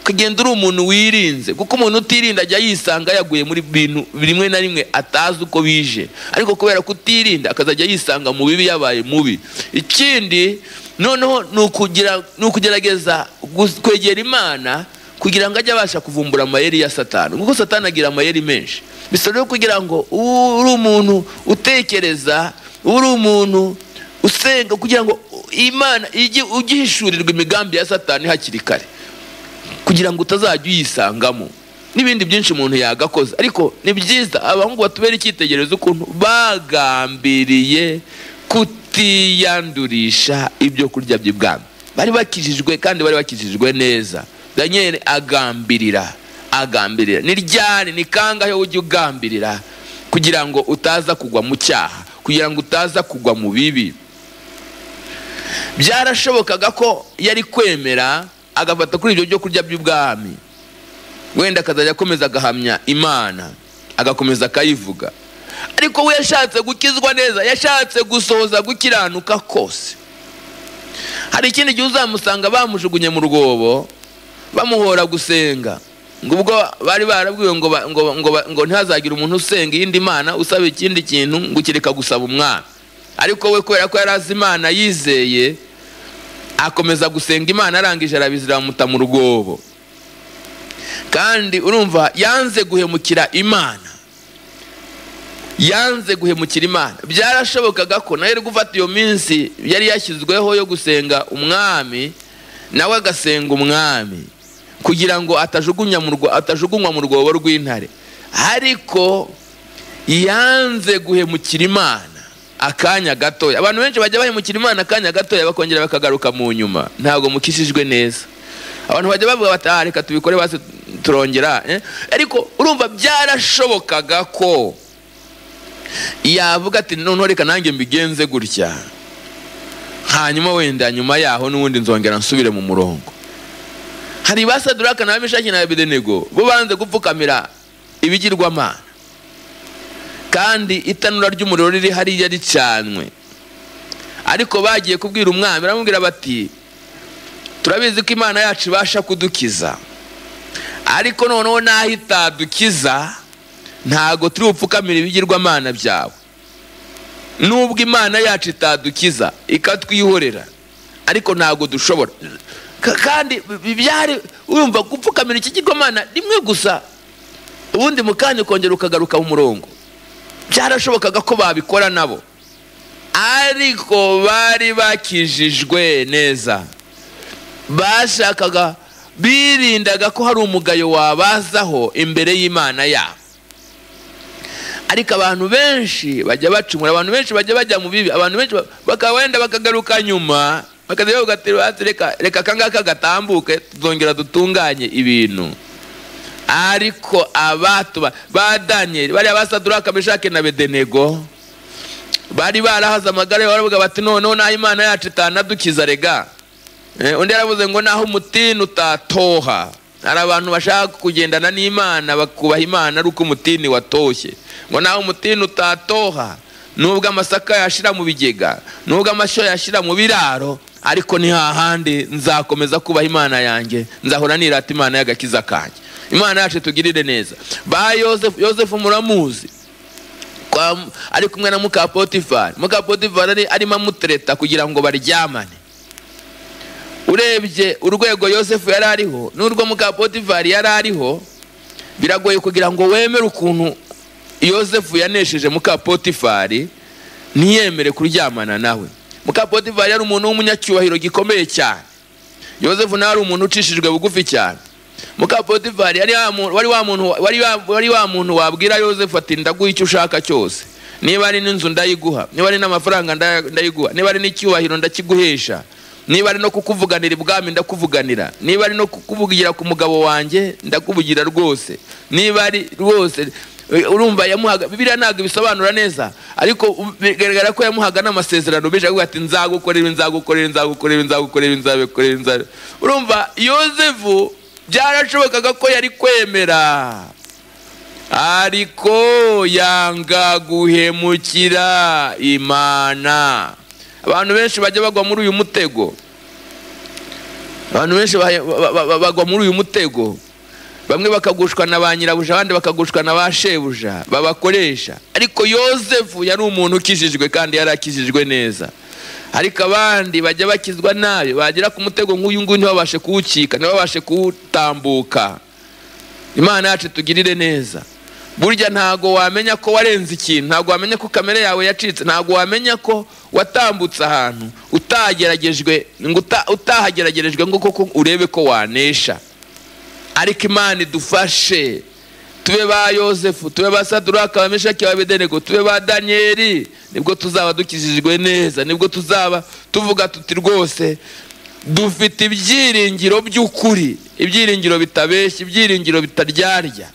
ukagenda uri umuntu wirinze kuko umuntu utirinda ajya yisanga yaguye muri bintu rimwe na rimwe atazi uko bije ariko kubera kutirinda akazajya yisanga mu bibi yabaye mubi ikindi noneho ni ukugira- ni ukugerageza gus- kwegera imana kugira ngo ajye abasha kuvumbura amayeri ya satani kuko satani agira amayeri menshi bisaba rero kugira ngo ube uri umuntu utekereza ube uri umuntu usenga kugira ngo imana ijye ugihishurirwa imigambi ya satani hakiri kare kugira ngo utazajya uyisangamo n'ibindi byinshi umuntu yagakoza ariko ni byiza abahungu batubera icyitegererezo ukuntu bagambiriye kutiyandurisha ibyo kurya by'ibwami bari bakijijwe kandi bari bakijijwe neza daniel agambirira agambirira ni ryari ni kangahe ujya ugambirira kugira ngo utaza kugwa mu cyaha kugira ngo utaza kugwa mu bibi byarashobokaga ko yari kwemera agafata kuri ibyo byo kurya by'ubwami wenda akazajya akomeza agahamya imana agakomeza akayivuga ariko we yashatse gukizwa neza yashatse gusohoza gukiranuka kose hari ikindi gihe uzamusanga bamujugunye mu rwobo bamuhora gusenga ngo ubwo bari barabwiwe ngo ba- ngo ngo ba- ngo ntihazagire umuntu usenga iyindi mana usaba ikindi kintu ngo kireka gusaba umwana ariko we kubera ko yari azi imana yizeye akomeza gusenga imana arangije arabizira bamuta mu rwobo kandi urumva yanze guhemukira imana yanze guhemukira imana byarashobokaga ko nawe yari gufata iyo minsi yari yashyizweho yo gusenga umwami nawe agasenga umwami kugira ngo atajugunya mu rwo- atajugunywa mu rwobo rw'intare ariko yanze guhemukira imana akanya gatoya abantu benshi bajya bahemukira imana akanya gatoya bakongera bakagaruka mu nyuma ntabwo mukishijwe neza abantu bajya bavuga bati "Ah, reka tubikore basi turongera eh?" ariko urumva byarashobokaga ko yavuga ati noneho reka nanjye mbigenze gutya hanyuma wenda nyuma yaho n'ubundi nzongera nsubire mu murongo hari basaduraka na mishaki na abedenego bo banze gupfukamira ibigirwamana kandi itanura ry'umuriro riri hariya ricanwe ariko bagiye kubwira umwami baramubwira bati turabizi ko imana yacu ibasha kudukiza ariko noneho n'aho itadukiza ntago turi bupfukamire ibigirwamana byawe nubwo imana yacu itadukiza ikatwihorera ariko ntago dushobora Ka- kandi bi- byari urumva gupfukamira ikigirwamana rimwe gusa ubundi mu kanya ukongera ukagaruka mu murongo byarashobokaga ko babikora nabo ariko bari bakijijwe neza bashakaga birindaga ko hari umugayo wabazaho imbere y'imana yabo ariko abantu benshi bajya bacumura abantu benshi bajya bajya mu bibi abantu benshi ba- bakaba wenda bakagaruka nyuma bakaza bavuga ati "Basi reka reka akangaka gatambuke tuzongera dutunganye ibintu ariko abatuba ba daniyeli bariya basaduraka meshake na bedenego bari barahaze amagara yabo baravuga bati noneho n'aho imana yacu itanadukiza rega Eh, undi yaravuze ngo naho umutini utatoha hari abantu bashaka kugendana n'imana bakubaha imana ari uko umutini watoshye ngo naho umutini utatoha nubwo amasaka yashira mu bigega nubwo amashyo yashira mu biraro ariko ni hahandi nzakomeza kubaha imana yanjye nzahora nirata imana y'agakiza kanjye imana yacu tugirire neza ba yosefu yosefu muramuzi kwa, ari kumwe na muka potifari muka potifari ari- arimo amutereta kugira ngo baryamane urebye urwego yosefu yari ariho n'urwo muka potifari yari ariho biragoye kugira ngo wemere ukuntu yosefu yanesheje muka potifari ntiyemere kuryamana nawe muka potifari yari umuntu w'umunyacyubahiro gikomeye cyane yosefu nawe ari umuntu ucishijwe bugufi cyane muka potifari yari wa muntu- wari wa muntu wari wa- wari wa muntu wabwira yosefu ati ndaguha icyo ushaka cyose niba ari n'inzu ndayiguha niba ari n'amafaranga nda- ndayiguha niba ari n'icyubahiro ndakiguhesha niba ari no kukuvuganira ibwami ndakuvuganira niba ari no kukuvugira ku mugabo wanjye ndakuvugira rwose niba ari rwose Eh, urumva yamuhaga bibiliya ntabwo ibisobanura neza ariko u- bigaragara ko yamuhaga n'amasezerano benshi avuga ati nzagukorera ibi, nzagukorera ibi, nzagukorera ibi, nzagukorera ibi, nzagukorera ibi, nzagukorera ibi." urumva yosefu byarashobokaga ko yari kwemera ariko yanga guhemukira imana abantu benshi bajya bagwa muri uyu mutego abantu benshi bahe- ba- ba- ba- bagwa muri uyu mutego bamwe bakagushwa na ba nyirabuja abandi bakagushwa na ba shebuja babakoresha ariko yosefu yari umuntu ukijijwe kandi yari akijijwe neza ariko abandi bajya bakizwa nabi bagera ku mutego nk'uyu nguyu ntibabashe kuwucika ntibabashe kuwutambuka imana yacu tugirire neza burya ntago wamenya ko warenze ikintu ntago wamenya ko kamere yawe yacitse ntago wamenya ko watambutse ahantu utageragejwe ngo uta- utahageragerejwe ngo koko urebe ko wanesha ariko imana idufashe tube ba yosefu tube ba saduraka ba meshaki ba abedenego tube ba daniyeli nibwo tuzaba dukijijwe neza nibwo tuzaba tuvuga tuti rwose dufite ibyiringiro by'ukuri ibyiringiro bitabeshya ibyiringiro bitaryarya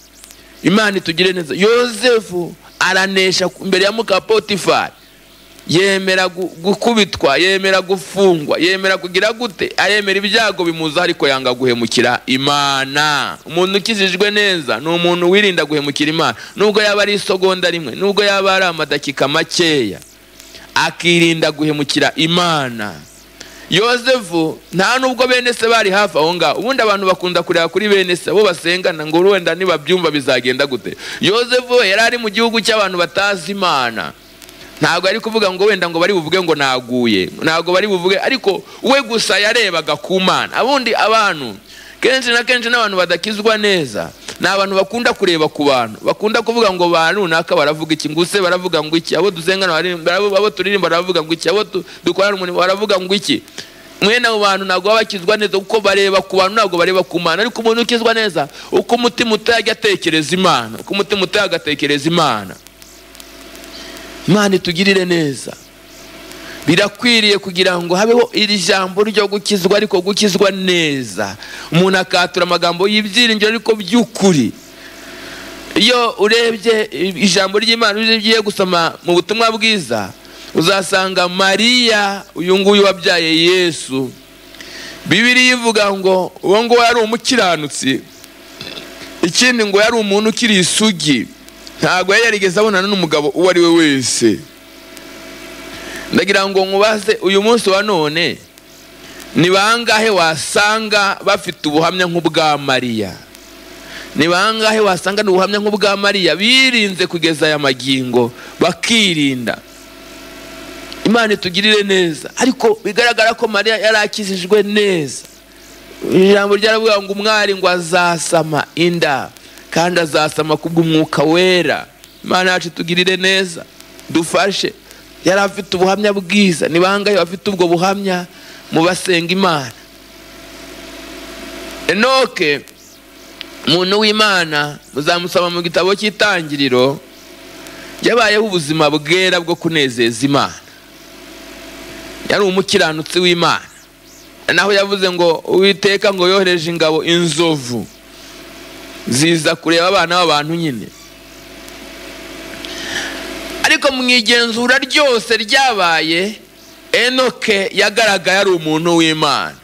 imana itugire neza yosefu aranesha imbere ya muka potifari yemera gu- gukubitwa yemera gufungwa yemera kugira gute aremera ibyago bimuza ariko yanga guhemukira imana umuntu ukijijwe neza ni umuntu wirinda guhemukira imana nubwo yaba ari isogonda rimwe nubwo yaba ari amadakika makeya akirinda guhemukira imana yosefu nta nubwo bene se bari hafi aho ngaho ubundi abantu bakunda kureba kuri bene se abo basengana ngo wenda nibabyumva bizagenda gute yosefu we yari ari mu gihugu cy'abantu batazi imana ntabwo ari kuvuga ngo wenda ngo bari buvuge ngo naguye ntabwo bari buvuge ariko we gusa yarebaga ku mana abundi abantu kenshi na kenshi n'abantu badakizwa neza ni abantu bakunda kureba ku bantu bakunda kuvuga ngo ba runaka baravuga iki ngo use baravuga ngo iki abo dusengana bari- barabo- abo turirimba baravuga ngo iki abo tu- dukorana umurimo baravuga ngo iki mwene abo bantu ntabwo baba bakizwa neza kuko bareba ku bantu ntabwo bareba ku mana ariko umuntu ukizwa neza uko umutima utajya atekereza imana uko umutima utajya agatekereza imana imana itugirire neza birakwiriye kugira ngo habeho iri jambo ryo gukizwa ariko gukizwa neza umuntu akatura amagambo y'ibyiringiro ariko by'ukuri iyo urebye ijambo ry'imana iyo ugiye gusoma mu butumwa bwiza uzasanga mariya uyu nguyu wabyaye yesu bibiriya ivuga ngo uwo nguwo yari umukiranutsi ikindi ngo yari umuntu ukiri isugi ntabwo yari yarigeze abonana n'umugabo uwo ari we wese ndagira ngo nkubaze uyu munsi wa none ni bangahe wasanga bafite ubuhamya nk'ubwa mariya ni bangahe wasanga ni ubuhamya nk'ubwa mariya birinze kugeza aya magingo bakirinda imana itugirire neza ariko bigaragara ko mariya yari akijijwe neza ijambo ryaravuga ngo umwari ngo azasama inda kandi azasama kubw'umwuka wera imana yacu tugirire neza dufashe yari afite ubuhamya bwiza ni bangahe bafite ubwo buhamya mu basenga imana enoke umuntu w'imana muzamusoma mu gitabo cy'itangiriro yabayeho ubuzima bwera bwo kunezeza imana yari umukiranutsi w'imana naho yavuze ngo uwiteka ngo yohereje ingabo inzovu ziza kureba abana b'abantu nyine ariko mu igenzura ryose ryabaye enoke yagaragaye ari umuntu w'imana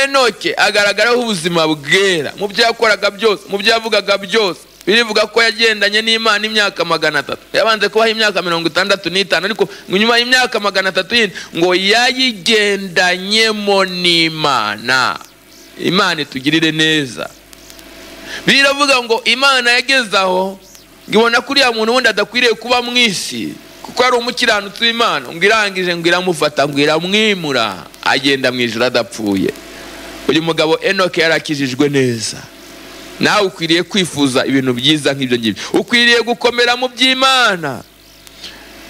enoke agaragaraho ubuzima bwera mu byo yakoraga byose mu byo yavugaga byose birivuga ko yagendanye n'imana imyaka magana atatu yabanze kubaho imyaka mirongo itandatu n'itanu ariko ngo nyuma y'imyaka magana atatu yindi ngo yayigendanyemo n'imana imana itugirire neza biravuga ngo imana yageze aho ngo ibona ko uriya muntu wundi adakwiriye kuba mu isi kuko ari umukiranutsi w'imana ngo irangije ngo iramufata ngo iramwimura agenda mu ijoro adapfuye uyu mugabo enoke yarakijijwe neza nawe ukwiriye kwifuza ibintu byiza nk'ibyo ngibyo ukwiriye gukomera mu by'imana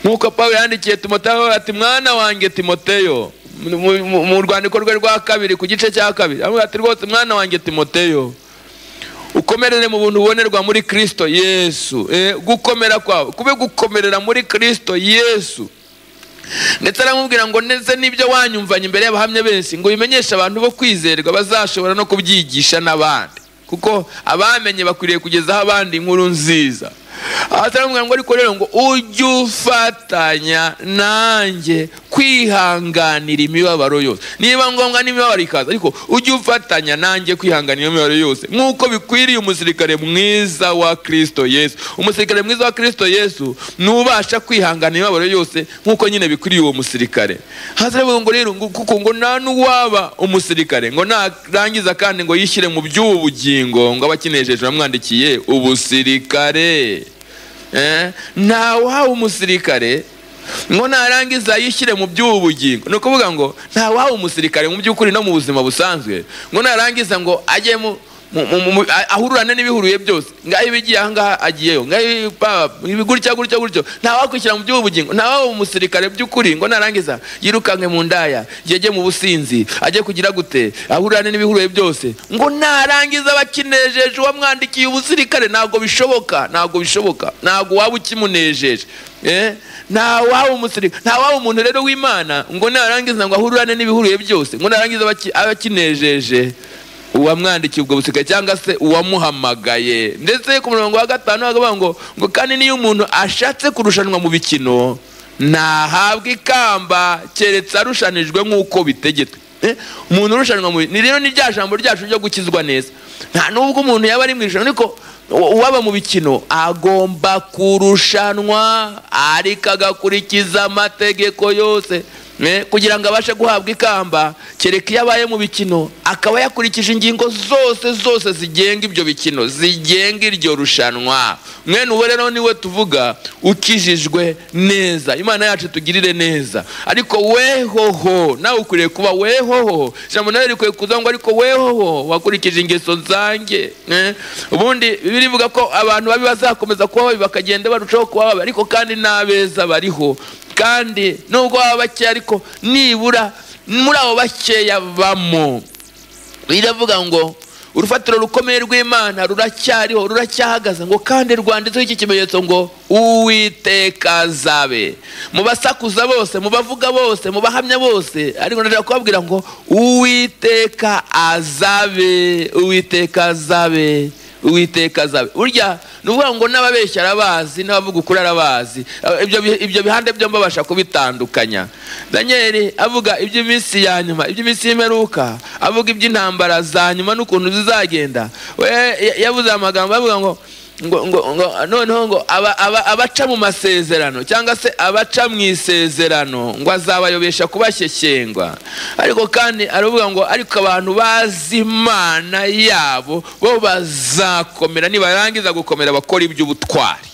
nk'uko paul yandikiye timoteyo ati mwana wanjye timoteyo mu- mu- mu rwandiko rwe rwa kabiri ku gice cya kabiri aramubwira ati rwose mwana wanjye timoteyo ukomerere mu buntu bubonerwa muri kristo yesu Eh, gukomera kwawe kube gukomerera muri kristo yesu ndetse aramubwira ngo ndetse n'ibyo wanyumvanye imbere y'abahamya benshi ngo bimenyeshe abantu bo kwizerwa bazashobora no kubyigisha n'abandi kuko abamenye bakwiriye kugezaho abandi inkuru nziza aha aramubwira ngo ariko rero ngo ujye ufatanya nanjye kwihanganira imibabaro yose niba ngombwa n'imibabaro ikaza ariko ujye ufatanya nanjye kwihanganira imibabaro yose nk'uko bikwiriye umusirikare mwiza wa kristo yesu umusirikare mwiza wa kristo yesu n'ubasha kwihangana imibabaro yose nk'uko nyine bikwiriye uwo musirikare hazaravuga ngo rero ngo- kuko ngo nta n'uwaba umusirikare ngo narangiza kandi ngo yishyire mu by'ubu bugingo ngo abakinejeje bamwandikiye ubusirikare Eh, ntawahawe umusirikare ngo narangiza yishyire mu by'ubu bugingo ni ukuvuga ngo ntawahawe umusirikare mu by'ukuri no mu buzima busanzwe ngo narangiza ngo ajye mu mu- mu- mu- a- ahururane n'ibihuruye byose ngaho ibigiye ahangaha agiyeyo ngaho ibi- ba- ibi gutya gutya gutyo ntawakwishyira mu by'ubugingo ntawaba umusirikare by'ukuri ngo narangiza yirukanke mu ndaya yege mu businzi ajye kugira gute ahururane n'ibihuruye byose ngo narangiza bakinejeje uwamwandikiye ubusirikare ntabwo bishoboka ntabwo bishoboka ntabwo waba ukimunejeje Eh, nta waba umusirikare nta waba umuntu rero w'imana ngo narangiza ngo ahururane n'ibihuruye byose ngo narangiza abaki- abakinejeje uwamwandikiye ubwo busika cyangwa se uwamuhamagaye ndetse ku murongo wa gatanu bakavuga ngo ngo kandi niyo umuntu ashatse kurushanwa mu bikino ntahabwa ikamba keretse arushanijwe nk'uko bitegetswe Eh, umuntu urushanwa mu bi- ni rero ni rya jambo ryacu ryo gukizwa neza nta n'ubwo umuntu yaba ari mu irushanwa ariko u- uwaba mu bikino agomba kurushanwa ariko agakurikiza amategeko yose Eh, kugira ngo abashe guhabwa ikamba kereka iyo abaye mu bikino akaba yakurikije ingingo zose zose zigenga ibyo bikino zigenga iryo rushanwa mwene uwo rero niwe tuvuga ukijijwe neza imana yacu tugirire neza ariko wehoho nawe ukwiriye kuba wehoho ijambo nawe rikwiye kuza ngo ariko wehoho wakurikije ingeso zanjye eh, ubundi bibiri ivuga ko abantu babi bazakomeza kuba babi bakagenda barushaho kuba babi ariko kandi n'abeza bariho kandi nubwo baba bakeya ariko nibura muri abo bakeya bamo biravuga ngo urufatiro rukomeye rw'imana ruracyariho ruracyahagaze ngo kandi rwanditseho iki kimenyetso ngo uwiteka azabe mu basakuza bose mu bavuga bose mu bahamya bose ariko ndashaka kubabwira ngo uwiteka azabe uwiteka azabe uwiteka azabe burya ni ukuvuga ngo n'ababeshya arabazi n'abavuga ukuri arabazi Eh, ibyo bi- ibyo bihande byombi babasha kubitandukanya daniel avuga iby'iminsi ya nyuma iby'iminsi y'imperuka avuga iby'intambara za nyuma n'ukuntu zizagenda we ya- yavuze amagambo avuga ngo ngo, ngo, ngo noneho ngo aba- aba- abaca mu masezerano cyangwa se abaca mu isezerano ngo azabayobesha kubashyeshyengwa ariko kandi aravuga ngo ariko abantu bazi imana yabo bo bazakomera nibarangiza gukomera bakora iby'ubutwari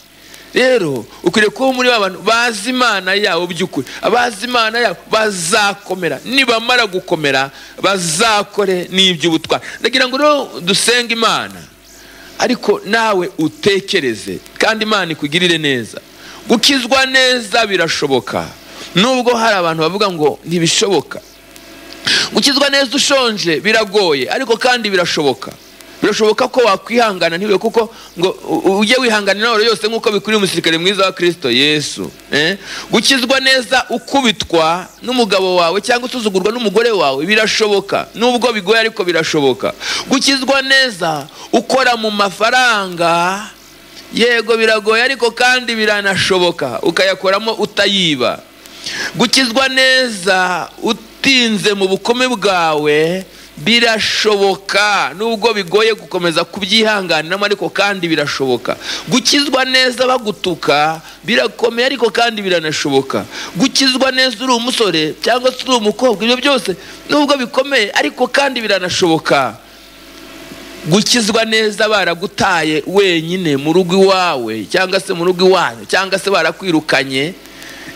rero ukwiriye kuba muri ba bantu bazi imana yabo by'ukuri abazi imana yabo bazakomera nibamara gukomera bazakore n'iby'ubutwari ndagira ngo rero dusenge imana ariko nawe utekereze kandi imana ikugirire neza gukizwa neza birashoboka nubwo hari abantu bavuga ngo ntibishoboka gukizwa neza ushonje biragoye ariko kandi birashoboka birashoboka ko wakwihangana ntibibe kuko ngo u- ujye wihangana intwaro yose nk'uko bikwiriye umusirikare mwiza wa kirisito yesu eh? gukizwa neza ukubitwa n'umugabo wawe cyangwa usuzugurwa n'umugore wawe birashoboka nubwo bigoye ariko birashoboka gukizwa neza ukora mu mafaranga yego biragoye ariko kandi biranashoboka ukayakoramo utayiba gukizwa neza utinze mu bukome bwawe birashoboka nubwo bigoye gukomeza kubyihanganiramo ariko kandi birashoboka gukizwa neza bagutuka birakomeye ariko kandi biranashoboka gukizwa neza uri umusore cyangwa se uri umukobwa ibyo byose nubwo bikomeye ariko kandi biranashoboka gukizwa neza baragutaye wenyine mu rugo iwawe cyangwa se mu rugo iwanyu cyangwa se barakwirukanye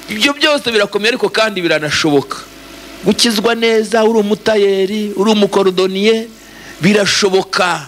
ibyo byose birakomeye ariko kandi biranashoboka gukizwa neza uri umutayeri uri umukorodoniye birashoboka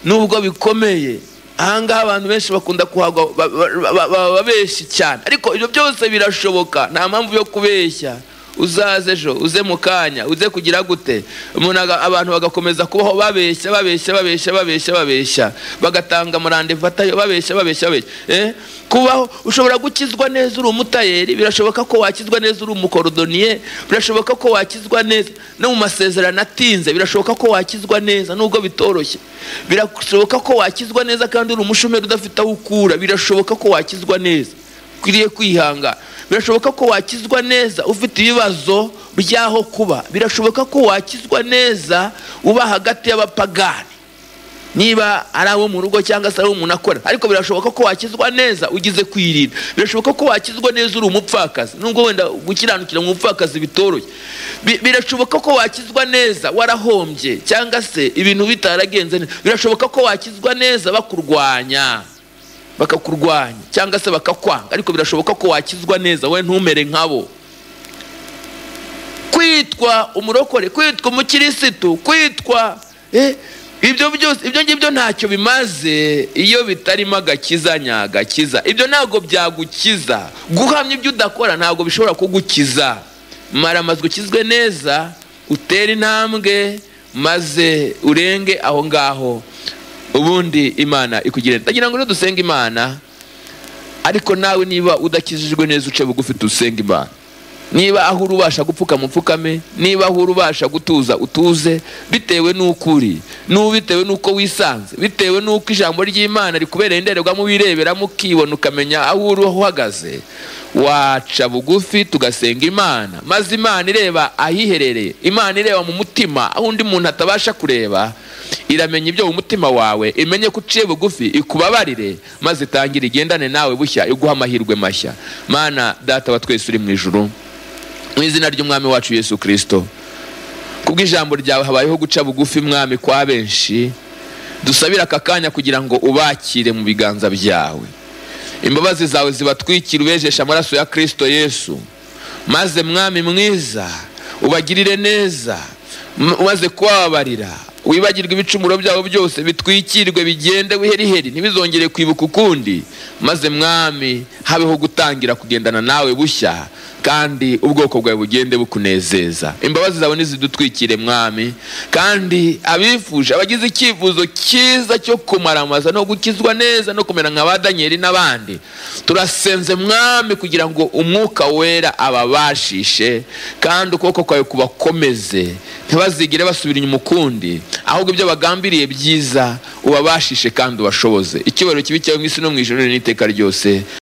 nubwo bikomeye ahangaha abantu benshi bakunda kuhagwa ba- ba- ba- ba- babeshyi cyane ariko ibyo byose birashoboka nta mpamvu yo kubeshya uzaze ejo uze mu kanya uze kugira gute umuntu aga- abantu bagakomeza kubaho babeshya babeshya babeshya babeshya babeshya bagatanga amarandevu atayo babeshya babeshya babeshya eh? kubaho ushobora gukizwa neza uri umutayeri birashoboka ko wakizwa neza uri umukorodoniye birashoboka ko wakizwa neza no mu masezerano atinze birashoboka ko wakizwa neza nubwo bitoroshye birashoboka ko wakizwa neza kandi uri umushomeri udafite aho ukura birashoboka ko wakizwa neza ukwiriye kwihanga birashoboka ko wakizwa neza ufite ibibazo by'aho kuba birashoboka ko wakizwa neza uba hagati y'abapagani niba ari abo mu rugo cyangwa se ari abo umuntu akora ariko birashoboka ko wakizwa neza ugize kwirinda birashoboka ko wakizwa neza uri umupfakazi nubwo wenda gukiranukira mu bupfakazi bitoroshye Bi- birashoboka ko wakizwa neza warahombye cyangwa se ibintu bitaragenze neza birashoboka ko wakizwa neza bakurwanya bakakurwanya cyangwa se bakakwanga ariko birashoboka ko wakizwa neza wowe ntumere nkabo kwitwa umurokore kwitwa umukirisitu kwitwa eh, ibyo byose ibyo ngibyo ntacyo bimaze iyo bitarimo agakiza nyagakiza ibyo ntabwo byagukiza guhamya ibyo udakora ntabwo bishobora kugukiza mara amaze ukizwe neza utere intambwe maze urenge aho ngaho ubundi imana ikugira ndagira ngo dusenge imana ariko nawe niba udakijijwe neza uce bugufi dusenga imana niba aho uri ubasha gupfukama upfukame niba aho uri ubasha gutuza utuze bitewe n'uko uri n'ubu bitewe n'uko wisanze bitewe n'uko ijambo ry'imana rikubereye indorerwamo wireberamo ukibona ukamenya aho uri aho uhagaze waca bugufi tugasenga imana maze imana ireba ahiherereye imana ireba mu mutima aho undi muntu atabasha kureba iramenya ibyo mu mutima wawe imenye ko uciye bugufi ikubabarire maze itangira igendane nawe bushya iguha amahirwe mashya mana data wa twese uri mu ijuru mu izina ry'umwami wacu yesu kirisito kubw'ijambo ryawe habayeho guca bugufi mwami kwa benshi dusabira aka kanya kugira ngo ubakire mu biganza byawe imbabazi zawe zibatwikira ubejesha amaraso ya kirisito yesu maze mwami mwiza ubagirire neza umaze kubabarira wibagirwe ibicumuro byabo byose bitwikirwe bigende wiheriheri ntibizongere kwibuka ukundi maze mwami habeho gutangira kugendana nawe bushya kandi ubwoko bwawe bugende bukunezeza imbabazi zawe ntizidutwikire mwami kandi abifuje abagize icyifuzo cyiza cyo kumaramaza no gukizwa neza no kumera nka ba daniyeli n'abandi turasenze mwami kugira ngo umwuka wera ababashishe kandi ukuboko kwawe kubakomeze ntibazigire basubira inyuma ukundi ahubwo ibyo bagambiriye byiza ubabashishe kandi ubashoboze icyubahiro kibi cyawe mu isi no mu ijoro n'iteka ryose